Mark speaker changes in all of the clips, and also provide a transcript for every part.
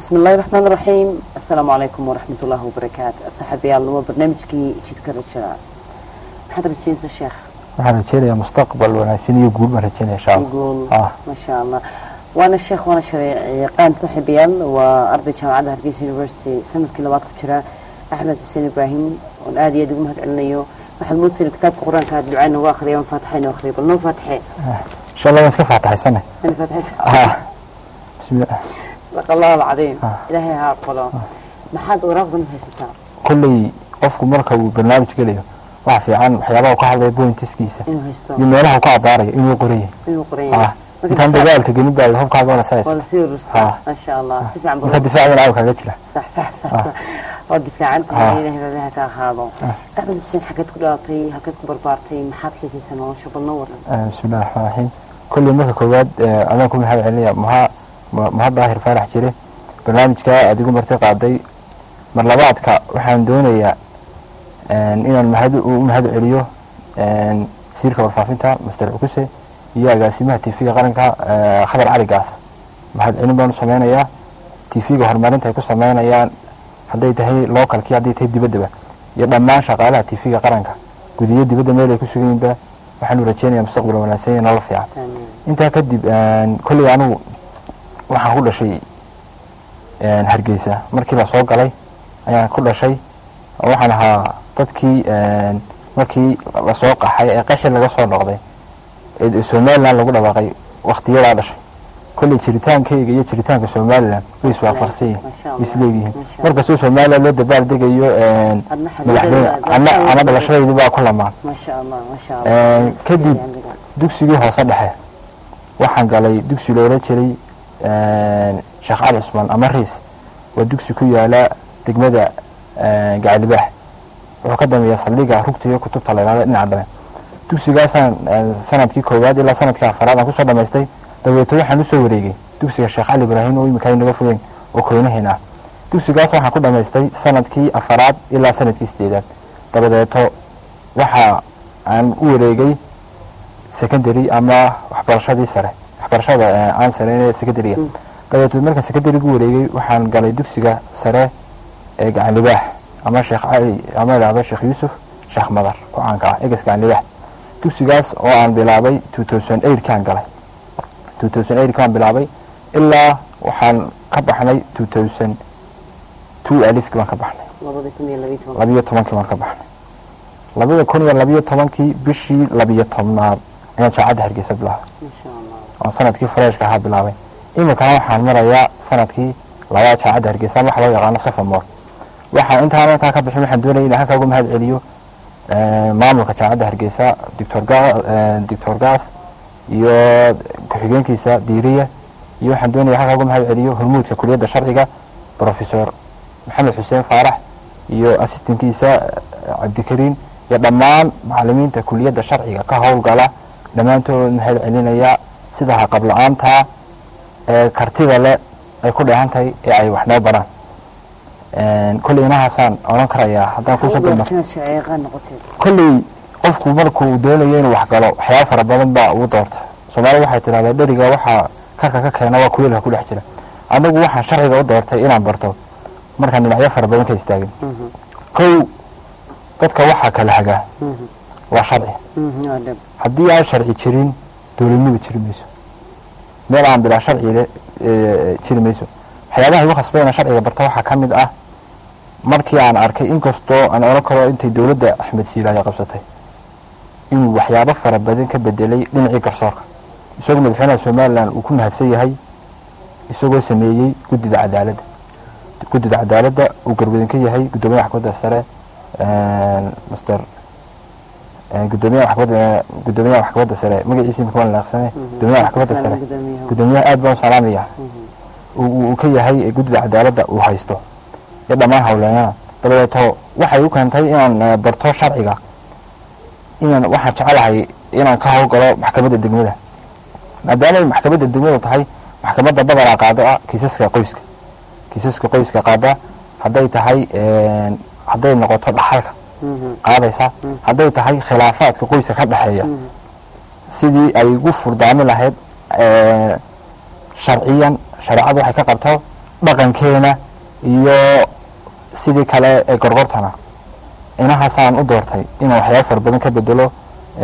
Speaker 1: بسم الله الرحمن الرحيم السلام عليكم ورحمة الله وبركاته صاحبي الله برنامجكي جدك رجاء محد رجين الشيخ
Speaker 2: waxaan rajeynayaa mustaqbal wanaagsan iyo guul baan rajeynaya insha allah
Speaker 1: يقول
Speaker 2: ah
Speaker 1: ما شاء الله وانا الشيخ وانا شريقان صاحبي وارضي جامعة هرقيس يونيفرسيتي سنة كيلوات كتيرا احمد حسين ابراهيم والآدي يدق مهد علنيو waxaad moodsan kitaabka qur-aanka aad ducayna uga akhriya aan faatixayna akhriya bal noo faatixee
Speaker 2: insha allah waan iska faataxaysane
Speaker 1: ana faatixaysa
Speaker 2: ah bismillah
Speaker 1: sadaq allahu alcadiim
Speaker 2: Ah.
Speaker 1: ilaahay ha aqbalo maxaad waraaqdan haysataa
Speaker 2: kolley qofku marka uu barnaamij gelayo waxa fiican waxyaabaha uu ka hadlaya pointiskiisa
Speaker 1: inuu haysto
Speaker 2: iyo meelaha uu ka abaarayo inuu qoran yahay
Speaker 1: inuu qoran
Speaker 2: ah
Speaker 1: yahay Marka
Speaker 2: intaan
Speaker 1: difaac-
Speaker 2: dagaalka gelin baa hubkaaga wala
Speaker 1: waa
Speaker 2: saysa
Speaker 1: lasii urustaa
Speaker 2: Ah.
Speaker 1: maasha allah si fiican
Speaker 2: marka
Speaker 1: bal
Speaker 2: difaacadan aaw kaaga jira
Speaker 1: صح صح صح
Speaker 2: آه.
Speaker 1: صح waa difaacan
Speaker 2: آه.
Speaker 1: tahay ilaahay baa ka ahaado
Speaker 2: آه.
Speaker 1: axmed xuseen xageed ku dhalatay halkeed ku barbaartay maxaad xiisaysaa nolosha bal noo waran
Speaker 2: Ah, bismillahi raxmaan raxiim kolley marka koowaad eh, adaan ku mahad celinaya maha ma- mahad daahir faarax jire barnaamijka aad igu marti qaaday mar labaadka waxaan doonayaa en, inaan mahad u mahad celiyo en, wasiirka warfaafinta master cukuse iyo agaasimaha tv-ga qaranka eh, khadar cali gaas mahad celin baan u sameynayaa tv-ga horumarinta ay ku sameynayaan hadday tahay localkii hadday tahay dibaddaba iyo dhammaan shaqaalaha tv-ga qaranka gudiyo dibadda meel ay ku sugan yihiinba waxaanu rajeynayaa mustaqbal wanaagsan iyo nolol fiican
Speaker 1: Amiin.
Speaker 2: intaa kadib en, kolley anigu waxaan ku dhashay en, hargeysa markii la soo galay ayaan ku dhashay waxaan ahaa dadkii en, markii lasoo qaxay ee qaxi laga soo noqday ee somaliland lagu dhawaaqay waktiyadaa dhashay kolley jiritaankayga iyo jiritaanka somaliland way iswaafaqsan yihiin
Speaker 1: Masha Allah.
Speaker 2: way isleeyihiin
Speaker 1: Masha Allah.
Speaker 2: markastoo somaliland loo dabaal degayo en,
Speaker 1: Adna
Speaker 2: madaxweyne
Speaker 1: xaduudada-
Speaker 2: ana ana dhalashadaydi baa ku lamaan
Speaker 1: maasha allah maasha
Speaker 2: Eh,
Speaker 1: allah
Speaker 2: kadib-
Speaker 1: Sii amiga.
Speaker 2: dugsigii hoose dhexe waxaan galay dugsi loola jiray sheekh cali cusmaan ama riis waa dugsi ku yaala degmada eh, gacalibaax wuxuu ka dameeyaa saldhiga rugta iyo kutubta la yidhahdo dhinaca dambe dugsigaasaan eh, sanadkii koowaad ilaa sanadkii afaraad aan kusoo dhamaystay dabeeto waxaan usoo wareegay dugsiga sheekh cali ibraahim oo imika inaga fogeen oo koynaheena ah dugsigaas waxaan ku dhamaystay sanadkii afaraad ilaa sanadkii sideedaad dabadeeto waxa aan u wareegay secondary ama waxbarashadii sare waxbarashada eh, aan sareyn secondary
Speaker 1: Mm.
Speaker 2: dabeeto markaan secondary-gu wareegay waxaan galay dugsiga sare ee gacan libaax ama sheekh cali ama idhaahdo sheekh yuusuf sheekh madar ku caanka ah egas gacan libaax dugsigaas oo aan bilaabay 2008 kaan galay 2008 kaan bilaabay ilaa waxaan ka baxnay 2002 alifkii baan ka baxnay
Speaker 1: labada kun iyo labiyo toban
Speaker 2: labiyo tobankii baan ka baxnay labada kun iyo labiyo tobankii bishii labiyo tobnaad ayaan jaacadda hargeysa bilaabay
Speaker 1: maasha allah
Speaker 2: oo sanadkii freshka ahaa bilaabay iminkana waxaan marayaa sanadkii labaad jaacadda hargeysa ama waxa loo yaqaano sophomore waxaan intaan halkaa ka bixin waxaan doonaya inaan halkaa uga mahad celiyo eh, maamulka jaacadda hargeysa doctor ga eh, doctor gas iyo ku-xigeenkiisa diiriya iyo waxaan doonaya halkaa uga mahad celiyo hormuudka kuliyadda sharciga professor maxamed xuseen faarax iyo assistantkiisa eh, cabdikariin iyo dhammaan macalimiinta kuliyadda sharciga ka howlgala dhammaantood mahad celinaya sida haqab la-aanta ee kartida le ay ku dheehan tahay ee ay wax noo baraan kolley inahaasaan odhan karayaa haddaan kusoo dulmar
Speaker 1: inaad shaceeqaan noqoteed
Speaker 2: kolley qofku markuu doonayo inuu wax galo waxyaaba fara badan baa ugu doorta soomaalida waxay tidhahdaa dheriga waxaa karka ka keena waa kuleelka ku dhex jira anagu waxaan sharciga u doortay inaan barto markaan dhinacyo fara badan ka istaagin
Speaker 1: Mhm,
Speaker 2: kow dadka waxaa kala hagaa
Speaker 1: mhm,
Speaker 2: waa sharci
Speaker 1: mhm, waa dhab
Speaker 2: haddii aan sharci jirin dowladnimo jiri mayso meel aan bilaa sharcile eh, jiri mayso waxyaabaha igu khasbay inaan sharciga barta waxaa ka mid ah markii aan arkay inkastoo aan odhan karo intay dowladda axmed siilaayo qabsatay inuu waxyaabo fara badan ka bedelay dhinacii garsoorka isagoo madaxweynaha somalilan uu ku mahadsan yahay isagoo sameeyey guddida cadaaladda guddida cadaaladda uu garwadan ka yahay guddoomiyaha maxkamadda sare master gudoomiyaha maxkamadda gudoomiyaha maxkamadda sare magaciisa imika waan laaqsane gudoomiyaha maxkamadda sare
Speaker 1: gudoomiyaha
Speaker 2: gudoomiyaha aad baan u salaamaya uu uu ka yahay guddida cadaaladda uu haysto iyo dhammaan howleenada dabadeeto waxay u keentay inaan eh, barto sharciga inaan waxaan jecelahay inaan ka howlgalo maxkamadda degmada maadaama ay maxkamadda degmada tahay maxkamadda badanaa qaado ah kiisaska qoyska kiisaska qoyska qaada hadday tahay eh, hadday noqoto dhaxalka qaadaysa
Speaker 1: Mm.
Speaker 2: hadday tahay khilaafaadka qoyska ka dhexeeya sidii ay ugu furdaami lahayd eh, sharciyan shareecadu waxay ka qabto dhaqankeena iyo sidii kale ee gorgortana inahaasaan u doortay inaan waxyaaba fara badan ka bedelo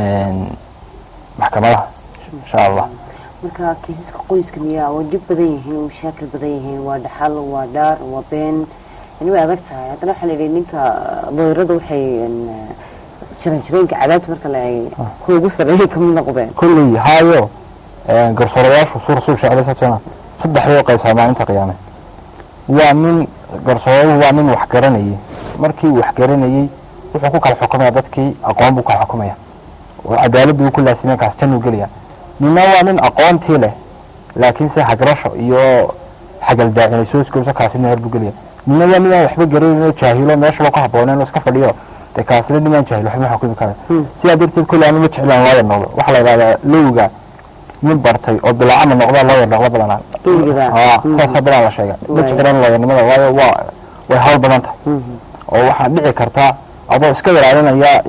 Speaker 2: maxkamadaha insha allah
Speaker 1: marka kiisaska qoyska miyaa waa dhib badan yihiin waa mashaakil badan yihiin waa dhaxal waa dhaar waa been yani way adag tahay haddana waxaa la yidhi ninka dooyrada waxay jaranjarooyinka cadaabta marka la eegay kuwa ugu sarreeyay kamid noqdeen
Speaker 2: kulley haayo garsoorayaashu suu rasuulka sal alay slat salaam saddex bay u qaybsaa maalinta qiyaame waa nin garsooruhu waa nin wax garanayay markii uu wax garanayey wuxuu ku kala xukumaya dadkii aqoon buu kala xukumaya oo cadaaladdu uu ku laasimeen kaas jannuu gelaya ninna waa nin aqoontii leh laakiin se hagrasho iyo xagaldaacinay soo iskooso kaasi naar buu gelaya ninna waa nin aan waxba garanayn oo jaahilo meeshaba ku habbooneen oo iska fadhiyo dee kaasle nimaan jaahil waxba ma xukumi kara sidaa darteed kolle anu ma jeclaan looyar noqdo waxaa la yidhahdaa lowga nin bartay oo bilaacama noqda looyar noqdo badanaa saasaa badan la sheega ma jeclaan looyarnimada waayo waa way hawl badan tahay oo waxaa dhici kartaa adoo iska ilaalinaya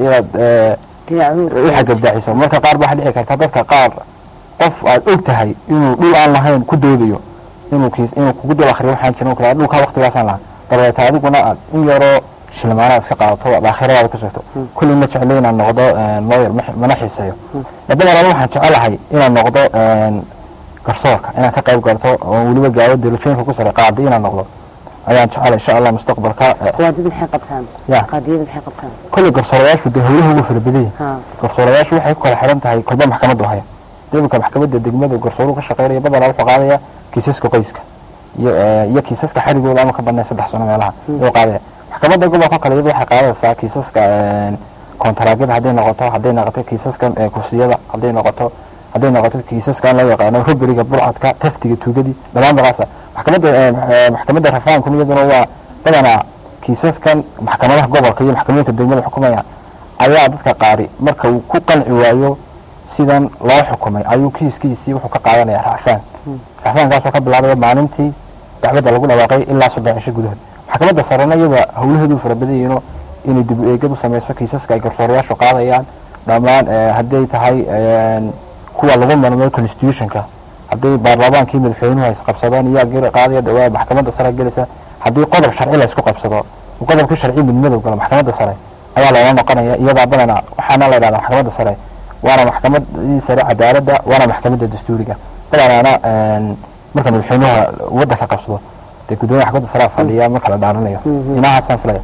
Speaker 2: inaad u xagadaaciso marka qaar ba waxaa dhici karta dadka qaar qof aad og tahay inuu dhul aan lahayn ku doodayo inuu kiis inuu kugu dul akriyo waxaan jirin kale dhulkaa waqtigaasaan lahaa dabeeta adiguna aad in yaroo shilmaanaad iska qaadato aad aakhiradaada ku sugto kulli ma jeclo inaan noqdo looyar mana xiiseeyo badanaan waxaan jecelahay inaan noqdo garsoorka inaan ka qayb galto oo weliba gaaro darajooyinka ku sare qaadi inaan noqdo ayaan jecela insha allah mustaqbalka
Speaker 1: qawaadid maxay qabtaan
Speaker 2: ya
Speaker 1: qaadiyada maxay qabtaan
Speaker 2: kolley garsoorayaashu dee howlaha ugu fara badan yihin
Speaker 1: ha
Speaker 2: garsoorayaashu waxay ku kala xiran tahay kolba maxkamaddu haya debika maxkamadda degmada garsooruhu ka shaqeynaya badanaa wuxuu qaadaya kiisaska qoyska iyo iyo kiisaska xarigooda ama ka badnay saddex sano meelaha ayuu qaadaya maxkamadda gobolka kale iyadu waxay qaadaysaa kiisaska kontaraagyada hadday noqoto hadday noqoto kiisaskan kursiyada hadday noqoto hadday noqoto kiisaskan loo yaqaano ruberiga burcadka taftiga tuugadii dhammaan baqaasa maxkamadda maxkamadda rafaanku iyaduna waa badanaa kiisaskan maxkamadaha gobolka iyo maxkamadooyinka degmada xukumaya ayaa dadka qaari marka uu ku qanci waayo sidan loo xukumay ayuu kiiskiisii wuxuu ka qaadanaya racfaan racfaankaasoo ka bilaabaya maalintii dacwadda lagu dhawaaqay ilaa soddon cisho gudahood maxkamadda sarena iyada howlaheedu fara badan yihiino inay dib u eegad u samayso kiisaska ay garsoorayaashu qaadayaan dhammaan hadday tahay kuwa lagu marmay constitutionka hadday baarlamaankii madaxweynuhu ay isqabsadaan iyaa geli qaadaya dhawaa maxkamadda sare gelaysa haddii qodob sharci la isku qabsado qodobkii sharci midmadow galo maxkamadda sare ayaa loola noqonaya iyadaa badanaa waxaana la yidhahdaa maxkamadda sare waana maxkamadii sare cadaaladda waana maxkamadda dastuuriga badanaana marka madaxweynuha waddanka qabsado dee gudoomiya maxkamadda sare fadhiya marka la dhaaranayo inahaasaan filaya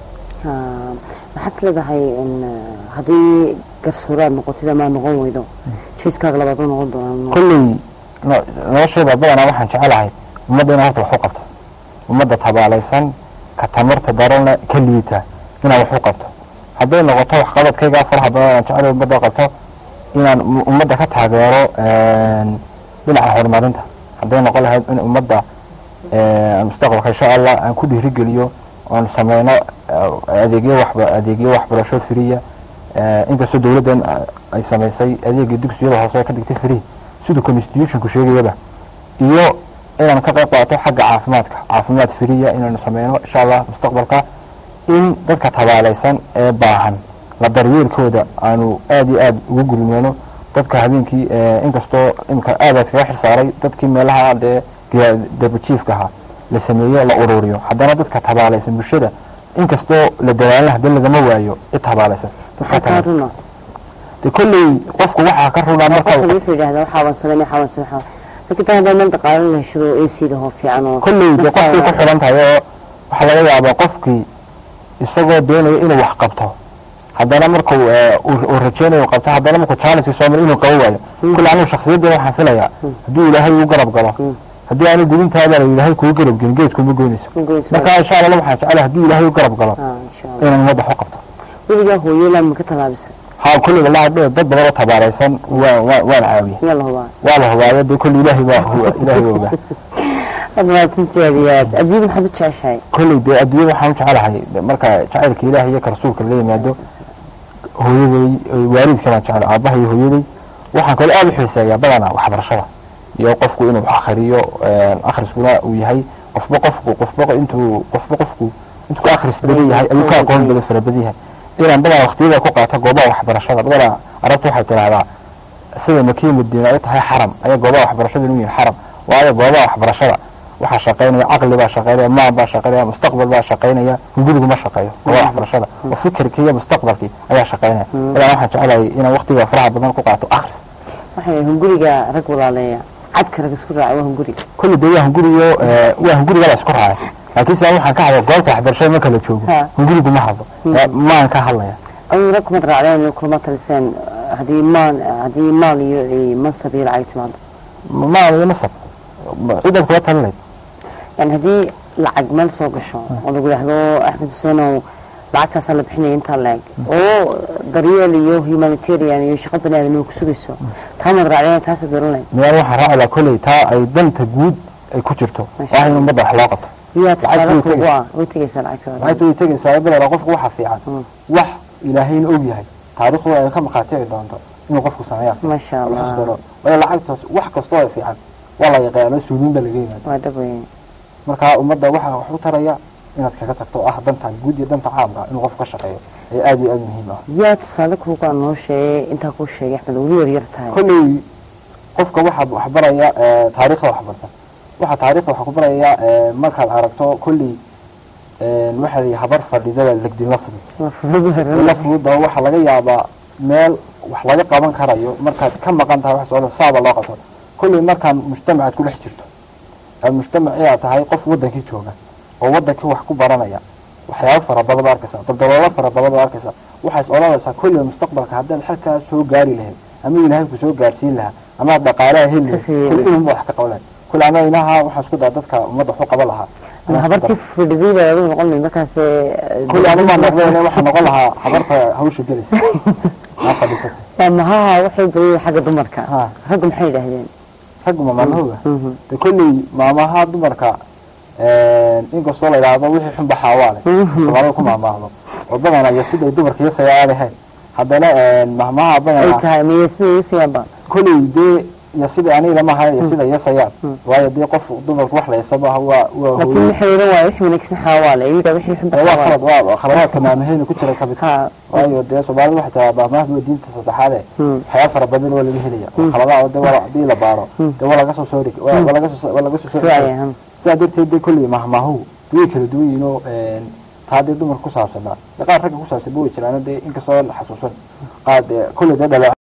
Speaker 1: maxaad is leedahay haddii garsooraad noqotid ama noqon weydo jiiskaaga labaad u noqon doonaa
Speaker 2: kolley nolosheeda badanaa waxaan jecelahay ummadda inaa horta wax u qabto ummadda tabaalaysan ka tamarta daranle ka liita inaan wax u qabto hadday noqoto waxqabadkaygaa faraha badan aan jecel ummadda qabto inaan ummadda ka taageero dhinaca horumarinta hadday noqon lahayd in ummadda mustaqbalka insha allah aan ku dhiirigeliyo oon sameyno adeegyo waxba adeegyo waxbarasho firiya inkastoo dawladdan ay samaysay adeegii dugsiyada hoose ka dhigtay free siduu constitutionku sheegayaba iyo inaan ka qayb qaato xagga caafimaadka caafimaad firiya inaanu sameyno insha allah mustaqbalka in dadka tabaalaysan ee baahan la daryeelkooda aanu aada iyo aada ugu gurmeyno dadka habeenkii inkastoo imika aada iskaga xilsaaray dadkii meelaha dee dabajiifka ahaa la sameeyo la ururiyo haddana dadka tabaalaysan bulshada inkastoo la dadaalna hadii lagama waayo cid tabaalaysan
Speaker 1: maxaa kaa runa
Speaker 2: de kolley qofku waxaa ka runaa marka
Speaker 1: qofka wuxuu yidhahdaa waxaa waan sameyn waxaa waan sameyn waxaa laakiin taa haddaan meel dhaqaale la heshado ac hoo fiican oo
Speaker 2: kolley de qofkay ku xidhan tahay oo waxaa laga yaabaa qofkii isagoo doonaya inuu wax qabto haddana marku uu rajeynayo qabto haddana markuu challenge soo maro inuu qabo waayo kolley anigu shakhsiyaddeeda waxaan filayaa hadduu ilaahay uu garab galo haddii aanu gudintaada la ilaahay kugu garab gelin geedkuma goynayso marka insha allah waxaan jecelahay hadduu ilaahay u garab galo inaan ummadda wax u qabto
Speaker 1: weligaa hooyela ma ka tallaabisa
Speaker 2: haa kolley wallahi dad badan oo tabaaraysan waa waa waan caawiya
Speaker 1: yaa la hubaa
Speaker 2: waa la hubaayo dee kolley ilaahay baa huwa ilaahay baa ogaa
Speaker 1: aad mahadsanteediyaad adduunyada maxaad u jeceshahay
Speaker 2: kolley dee adduunyada waxaan u jecelahay marka jacaylka ilaahay iyo ka rasuulka laga yimaado hooyaday waalidka baan jecel aabbaha iyo hooyaday waxaan kaloo aada u xiiseeyaa badanaa waxbarashada iyo qofku inuu wax akhriyo akhriskuna uu yahay qofba qofku qofba intuu qofba qofku intuu ka akhris badan yahay ayuu ka aqoon badan fara badan yahay inaan badanaa waqtiyada ku qaato goobaha waxbarashada badanaa arabtu waxay tidhaahdaa sida makiya madiina ay tahay xaram ayaa goobaha waxbarashada inuu yihin xaram waayo goobaha waxbarashada waxaa shaqaynaya caqli baa shaqaynaya maal baa shaqaynaya mustaqbal baa shaqaynaya hungurigu ma shaqeeyo goobaha waxbarashada oo fikirkii iyo mustaqbalkii ayaa shaqaynaya ilaa waxaan jecelahay inaan waqtiga faraha badan ku qaato akhris
Speaker 1: waxay hunguriga rag walaaleeya cadka rag isku raaca waa hunguriga
Speaker 2: kulli dee waa hunguriyo eh, waa hunguriga la isku raacay laakiin se waxaan ka hadla goobta waxbarashada marka la joogo
Speaker 1: Ha.
Speaker 2: hungurigu ma hadlo Eh, maan ka hadlaya
Speaker 1: adigu rag kuma raacdeen kulma taliseen haddii maal haddii maal iyo iyo mansab iyo lacag timaado
Speaker 2: maal iyo nasab cidaad kula talinayd
Speaker 1: yani haddii lacag meel soo gasho oo lagu yidhaahdo axmed xuseenow lacagtaasaa la bixinaya intaa laeg oo daryeel iyo humanitarian iyo shaqo bani aadamnimo ku sugayso taa mad raacdeen taasa dooran lahayd
Speaker 2: meel waxaan raaci lahaa kolley taa ay danta guud ay ku jirto
Speaker 1: Masha
Speaker 2: waa in ummadda wax loo qabto
Speaker 1: yaa
Speaker 2: Lacag
Speaker 1: tusaale
Speaker 2: way
Speaker 1: kuugu
Speaker 2: tegaysaa.
Speaker 1: ah way tegaysaa lacagtooda
Speaker 2: lacagta way tegaysaa badala qofku waxa fiican
Speaker 1: Mm.
Speaker 2: wax ilaahayna og yahay taariikhdu ay ka maqaatiri doonto inuu qofku sameeyaa
Speaker 1: maasha allah
Speaker 2: xusdaro waayo lacagtaas wax kastoo ay fiican waa la yaqaano suuliin baa laga yimaada
Speaker 1: waa dhab weyn
Speaker 2: marka ummadda waxaa wax u taraya inaad kaga tagto oo ah danta guud iyo danta caamka inuu qofku ka shaqeeyo ee aad iyo aad muhiim ah
Speaker 1: yaa tusaale kuugu ah noo sheegay intaa kuu sheegay axmed weli yar yar tahay
Speaker 2: kolley qofka waxaa waxbaraya eh, taariikhda waxbarta waxaa taariikhda wax ku baraya eh, markaad aragto kolley eh, waxaa la yidhi habar fadhidada legdin la fudud la fudud oo waxaa laga yaabaa meel wax laga qaban karayo markaad ka maqan tahay wax soo saaba loo qabto kolley markaan mujtamacaad ku dhex jirto aad mujtamacii aad tahay qof wadankii jooga oo wadankii wax ku baranaya waxyaabo fara badan baad arkaysaa daldaloolo fara badan baad arkaysaa waxaad is odhanaysaa kolley mustaqbalka haddaad xalkaa soo gaari lahayd ama ilaahay ku soo gaarsiin lahaa ama aad dhaqaalaha heli lahayd
Speaker 1: Saas ayay
Speaker 2: kolley inunba wax ka qaban lahayd kolley ana inaha waxaan isku daa dadka ummadda wax u qaban lahaa
Speaker 1: ama habartii fadhiday baa adigu noqon lahayd markaas
Speaker 2: kolley anu maa noqdeen waxaa noqon lahaa habarta hawsha gelaysa aa fadhiisata
Speaker 1: waa mahaha waxay bariyeen xagga dumarka
Speaker 2: Ha.
Speaker 1: raggu maxay yidhaahdeen
Speaker 2: raggu mamaalahooga
Speaker 1: Mhm.
Speaker 2: de kolley maamaha dumarka inkastoo la idhaahdo wixii xun baxaa waa leh soomaalida ku maamaahdo oo badanaya siday dumarka yasaya aadahayn haddana mahmaha
Speaker 1: ay
Speaker 2: badanaa
Speaker 1: tahay miyasmiyasiyaanba
Speaker 2: kolley dee iyo sida aniga lama hayo iyo sida yasayaan waayo dee qof dumarku wax la yasaba waa waa
Speaker 1: laakiin
Speaker 2: hooyo
Speaker 1: waxay odhan waaya wixii wanaagsan xaawaale iyaga wixii xun
Speaker 2: waa
Speaker 1: baxaawaale
Speaker 2: khalad waa khaladaadka maamaheyna ku jira kamid
Speaker 1: ha
Speaker 2: waayo dee soomaalida waxay tiraa maamahdu waa diinta saddexaade
Speaker 1: Hmm.
Speaker 2: waxyaaba fara badan waa laga helaya oo khaladaha de waa hadii la baaro dee waa laga soo soo dhig waa waa laga soo waa laga soo soo
Speaker 1: suwaaya ha
Speaker 2: sidaa darteed dee kolley mahmaahu way kala duwan yihiin oo taa dee dumarka ku saabsanaa dee qaar ragga ku saabsan ba way jiraan dee inkastoo la xasuusan qaar dee kolley dee dhaleec